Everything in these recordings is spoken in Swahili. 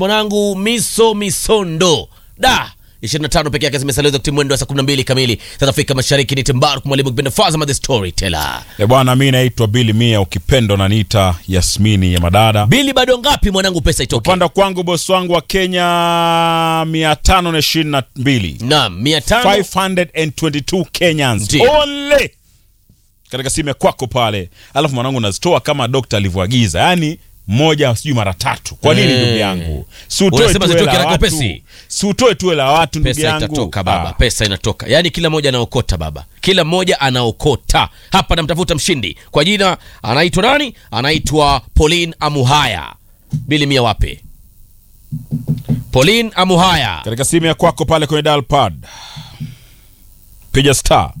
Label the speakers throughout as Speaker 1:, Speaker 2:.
Speaker 1: mwanangu miso misondo da 25 peke yake zimesalia wakati mwendo wa saa 12 kamili South Afrika Mashariki. Ni Timbaru mwalimu kipenda Fazama the Storyteller.
Speaker 2: E bwana, mi naitwa Bili Mia, ukipendo naniita Yasmini ya Madada.
Speaker 1: Bili, bado ngapi mwanangu, pesa itoke?
Speaker 2: Upanda kwangu bosi wangu wa Kenya 522
Speaker 1: Naam, 500
Speaker 2: 522 Kenyans
Speaker 1: Ndiyo.
Speaker 2: only katika simu ya kwako pale, alafu mwanangu nazitoa kama dokta alivyoagiza, yaani moja sijui mara tatu. Kwa nini
Speaker 1: Eh.
Speaker 2: ndugu yangu? Si utoe
Speaker 1: Unasema
Speaker 2: tu
Speaker 1: zitoke
Speaker 2: hela
Speaker 1: haraka
Speaker 2: watu,
Speaker 1: upesi?
Speaker 2: si utoe tu hela watu ndugu
Speaker 1: pesa
Speaker 2: yangu.
Speaker 1: itatoka baba,
Speaker 2: Ah.
Speaker 1: pesa inatoka. Yaani kila mmoja anaokota baba, kila mmoja anaokota. Hapa namtafuta mshindi kwa jina, anaitwa nani? Anaitwa Pauline Amuhaya. Bili mia wape? Pauline Amuhaya.
Speaker 2: katika simu ya kwako pale kwenye dial pad piga star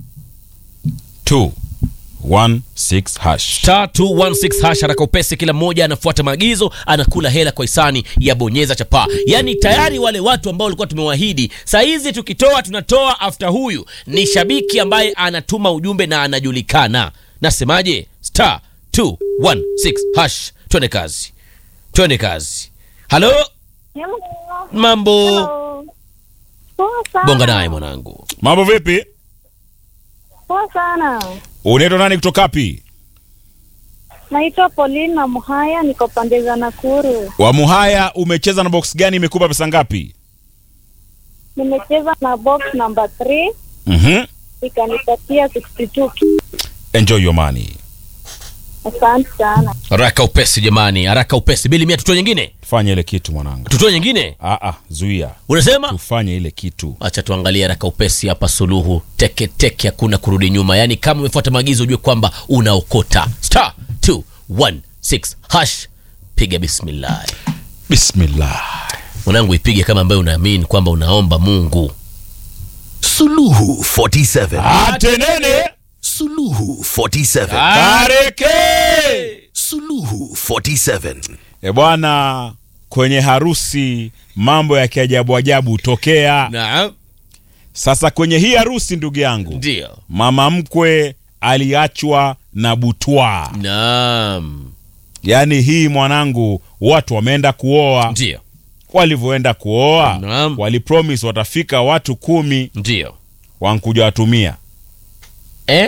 Speaker 2: 216 hash
Speaker 1: star 216 hash haraka upesi, kila mmoja anafuata maagizo, anakula hela kwa hisani ya bonyeza chapaa. Yaani tayari wale watu ambao walikuwa tumewahidi, saa hizi tukitoa tunatoa after. Huyu ni shabiki ambaye anatuma ujumbe na anajulikana. Nasemaje? star 216 hash, twende kazi, twende kazi. Halo,
Speaker 3: Hello.
Speaker 1: mambo
Speaker 3: Hello. Poa sana.
Speaker 1: bonga naye mwanangu.
Speaker 2: mambo vipi
Speaker 3: Poa sana.
Speaker 2: unaitwa nani kutoka wapi
Speaker 3: Naitwa Pauline na Muhaya, niko pande za Nakuru.
Speaker 2: wamuhaya umecheza na box gani imekupa pesa ngapi
Speaker 3: Nimecheza na box number 3
Speaker 2: mm-hmm.
Speaker 3: ikanipatia 62.
Speaker 2: enjoy your money
Speaker 3: Asante sana.
Speaker 1: Haraka upesi jamani, haraka upesi. Bili mia, tutoe nyingine,
Speaker 2: fanya ile kitu mwanangu
Speaker 1: tutoe nyingine.
Speaker 2: Aa, zuia
Speaker 1: Unasema
Speaker 2: tufanye ile kitu
Speaker 1: acha tuangalie haraka upesi hapa. Suluhu teke teke, hakuna kurudi nyuma. Yaani kama umefuata maagizo ujue kwamba unaokota star 216 hash, piga bismillah
Speaker 2: bismillah
Speaker 1: mwanangu, ipige kama ambayo unaamini kwamba unaomba Mungu.
Speaker 4: Suluhu 47.
Speaker 2: atenene
Speaker 4: Suluhu 47.
Speaker 2: kareke
Speaker 4: Suluhu 47.
Speaker 2: e bwana kwenye harusi mambo ya kiajabu ajabu hutokea
Speaker 1: Naam,
Speaker 2: sasa kwenye hii harusi ndugu yangu
Speaker 1: ndio.
Speaker 2: mama mkwe aliachwa na butwa
Speaker 1: Naam,
Speaker 2: yaani hii mwanangu watu wameenda kuoa
Speaker 1: ndio,
Speaker 2: walivyoenda kuoa
Speaker 1: Naam.
Speaker 2: walipromis watafika watu kumi
Speaker 1: ndio.
Speaker 2: wankuja watumia
Speaker 1: Eh?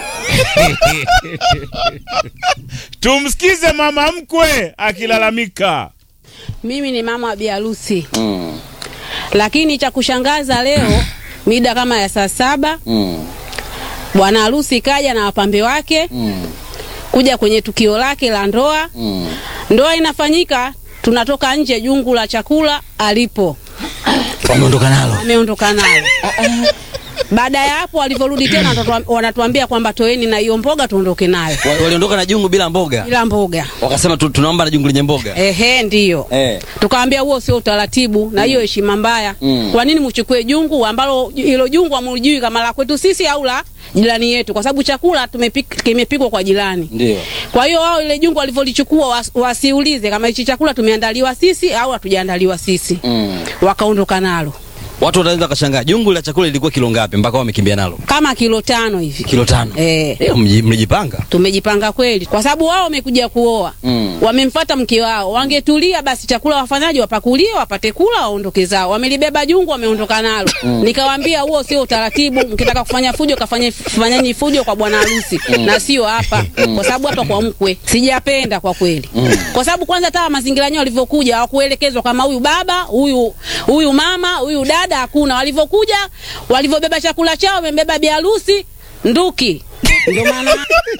Speaker 2: tumsikize mama mkwe akilalamika
Speaker 5: Mimi ni mama wa biharusi mm. Lakini cha kushangaza leo mida kama ya saa saba mm. bwana harusi kaja na wapambe wake mm. kuja kwenye tukio lake la ndoa mm. Ndoa inafanyika, tunatoka nje, jungu la chakula alipo,
Speaker 4: Wameondoka nalo.
Speaker 5: ameondoka nalo. Baada ya hapo walivyorudi tena wanatuam- wanatuambia kwamba toeni na hiyo mboga tuondoke nayo
Speaker 6: Wa- waliondoka na jungu bila mboga
Speaker 5: bila mboga.
Speaker 6: wakasema tu, tunaomba na jungu lenye mboga
Speaker 5: Ehe, ndiyo
Speaker 6: eh.
Speaker 5: tukaambia huo sio utaratibu na hiyo heshima mbaya.
Speaker 6: Mm.
Speaker 5: Kwa nini mchukue jungu ambalo hilo jungu hamlijui kama la kwetu sisi au la jirani yetu, kwa sababu chakula tumepik, kimepikwa kwa jirani.
Speaker 6: ndio
Speaker 5: Kwa hiyo wao ile jungu walivyolichukua was, wasiulize kama hichi chakula tumeandaliwa sisi au hatujaandaliwa sisi
Speaker 6: mm.
Speaker 5: wakaondoka nalo
Speaker 6: watu wanaweza wakashangaa jungu la chakula lilikuwa kilo ngapi mpaka wamekimbia nalo
Speaker 5: kama kilo tano hivi.
Speaker 6: kilo tano
Speaker 5: Eh.
Speaker 6: Eh, mji- mlijipanga
Speaker 5: Tumejipanga kweli, kwa sababu wao wamekuja kuoa
Speaker 6: Mm.
Speaker 5: wamemfata mke wao. Wangetulia basi, chakula wafanyaji wapakulie, wapate kula, waondoke zao. Wamelibeba jungu, wameondoka nalo. Nikawaambia huo sio utaratibu, mkitaka kufanya fujo kafanye fanyeni fujo kwa bwana harusi na sio hapa, kwa sababu hapa kwa mkwe sijapenda kwa kweli, kwa sababu kwanza hata mazingira yenyewe walivyokuja hawakuelekezwa kama huyu baba huyu huyu mama huyu dada, hakuna. Walivyokuja walivyobeba chakula chao, wamebeba biharusi nduki, ndio maana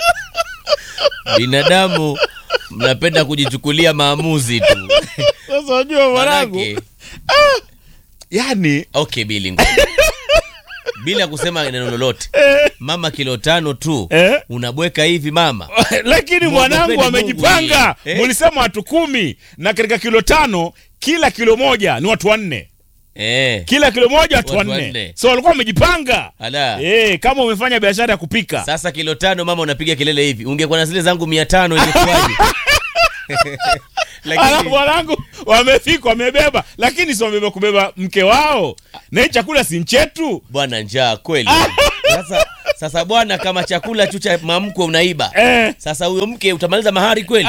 Speaker 1: Binadamu mnapenda kujichukulia maamuzi tu.
Speaker 2: sasa wajua mwanangu
Speaker 1: Manake,
Speaker 2: yani
Speaker 1: okay, Bili ngoja. bila kusema neno lolote, mama kilo tano tu
Speaker 2: Eh?
Speaker 1: unabweka hivi mama.
Speaker 2: lakini
Speaker 1: Mungu
Speaker 2: mwanangu
Speaker 1: apende
Speaker 2: amejipanga
Speaker 1: Mungu hii. Eh?
Speaker 2: mulisema watu kumi na katika kilo tano kila kilo moja ni watu wanne
Speaker 1: Eh,
Speaker 2: kila kilo moja watu
Speaker 1: Watu
Speaker 2: wanne
Speaker 1: wanne.
Speaker 2: so walikuwa wamejipanga
Speaker 1: ala.
Speaker 2: Eh, kama umefanya biashara ya kupika
Speaker 1: Sasa kilo tano mama unapiga kelele hivi, ungekuwa na zile zangu mia tano ingekuwaje?
Speaker 2: alafu
Speaker 1: Lakini
Speaker 2: wanangu wamefika wamebeba lakini si wamebeba kubeba mke wao na hii chakula si nchetu
Speaker 1: bwana njaa kweli. Sasa Sasa bwana, kama chakula tu cha mamkwe unaiba,
Speaker 2: Eh.
Speaker 1: sasa huyo mke utamaliza mahari kweli?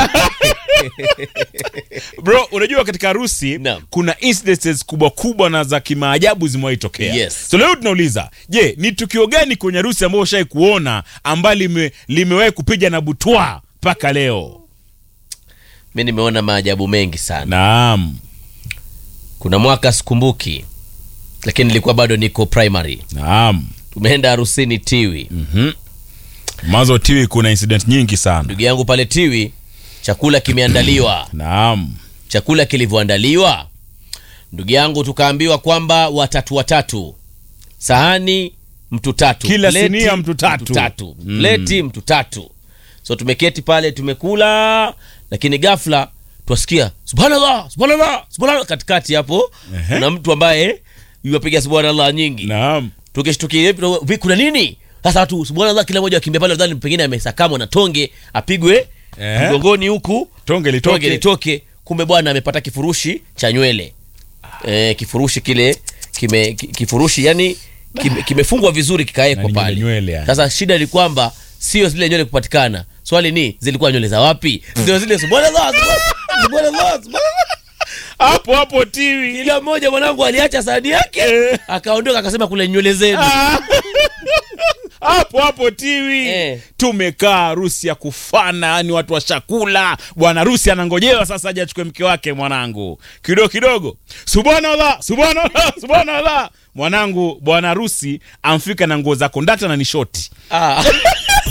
Speaker 2: bro unajua katika harusi
Speaker 1: Naam.
Speaker 2: kuna incidences kubwa kubwa na za kimaajabu zimewahi tokea
Speaker 1: Yes.
Speaker 2: so leo tunauliza je ni tukio gani kwenye harusi ambayo ushai kuona ambayo lime, limewahi kupiga na butwa mpaka leo
Speaker 1: Mi nimeona maajabu mengi sana.
Speaker 2: naam
Speaker 1: Kuna mwaka sikumbuki, lakini nilikuwa bado niko primary,
Speaker 2: naam
Speaker 1: tumeenda harusini Tiwi.
Speaker 2: mazo tiwi kuna incident nyingi sana
Speaker 1: Ndugu yangu pale Tiwi, chakula kimeandaliwa.
Speaker 2: naam
Speaker 1: Chakula kilivyoandaliwa, ndugu yangu, tukaambiwa kwamba watatu watatu, sahani mtu tatu,
Speaker 2: Kila
Speaker 1: pleti
Speaker 2: sinia mtu tatu.
Speaker 1: mtu tatu.
Speaker 2: Mm.
Speaker 1: pleti mtu tatu. So tumeketi pale tumekula, lakini ghafla twasikia subhanallah, subhanallah, subhanallah katikati hapo
Speaker 2: Ehe.
Speaker 1: kuna mtu ambaye yuwapiga subhanallah nyingi
Speaker 2: naam
Speaker 1: tukishtukia vi kuna nini sasa watu subhanallah kila mmoja akimbia pale nadhani pengine amesakamwa na tonge apigwe
Speaker 2: Eh.
Speaker 1: mgongoni huku
Speaker 2: tonge litoke
Speaker 1: tonge litoke kumbe bwana amepata kifurushi cha nywele eh, kifurushi kile kime ki- kifurushi yani kime- kimefungwa vizuri kikaekwa
Speaker 2: Na ni
Speaker 1: pale
Speaker 2: nywele yani.
Speaker 1: sasa shida ni kwamba sio zile nywele kupatikana swali ni zilikuwa nywele za wapi ndio zile subhanallah subhanallah, subhanallah subhanallah
Speaker 2: hapo hapo tiwi
Speaker 1: kila mmoja mwanangu aliacha sahani yake akaondoka akasema kule nywele zenu
Speaker 2: hapo hapo tiwi
Speaker 1: Eh.
Speaker 2: tumekaa harusi ya kufana yani watu wa chakula bwana harusi anangojewa sasa aje achukue mke wake mwanangu kidogo kidogo subhanallah subhanallah subhanallah mwanangu bwana harusi amfika na nguo za kondakta na nishoti
Speaker 1: ah.